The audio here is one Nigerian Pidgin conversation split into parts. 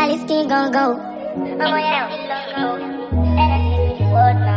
Aliski gon go. Ọmọ yẹn ò ní lọ́gọ́. Ẹnẹ́sì mi ti wọ́ náà.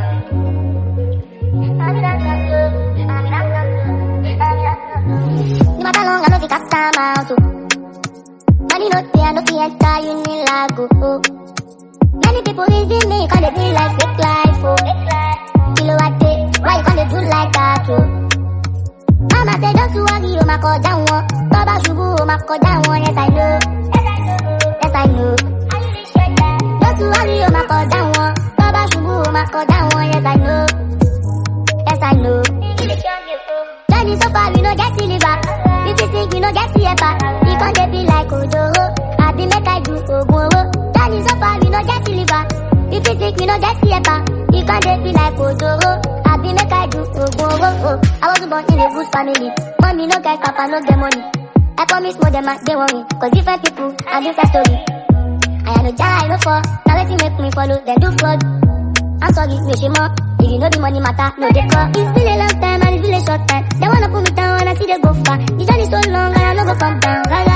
No matter long, I know fi cast time out. oh. Money no dey, I no fi enter Unilago. Oh. Many people reason me, cause they be like fake life. Oh. Kilo a day, why you can't dey do like that? Oh. Mama say don't you worry, oh my god, down one. Baba shubu, oh my god, down one. Yes I know, yes I know. Don't you worry, oh my god, down one. Baba shubu, oh my god, down one. Yes I know, yes I know. Johnny so far we no get deliver. If you think we no get ever, we can dey be like Ojoro. I be make I do Ogunro. Johnny so far we no get deliver. If you think we no get ever, we can dey be like Ojoro. I be make I do Ogunro. Oh, I was born in a good family. Mommy no get papa no get money. I promise more than my they want me. Cause different people and different story. I am no jara, I no fall. Now wetin make me follow, then do fraud. I'm sorry, me she more. If you know the money matter, no they call. It's been a long time and it's been a short time. They wanna put me down and I see they go far. The journey so long and I no go come down. Gaga,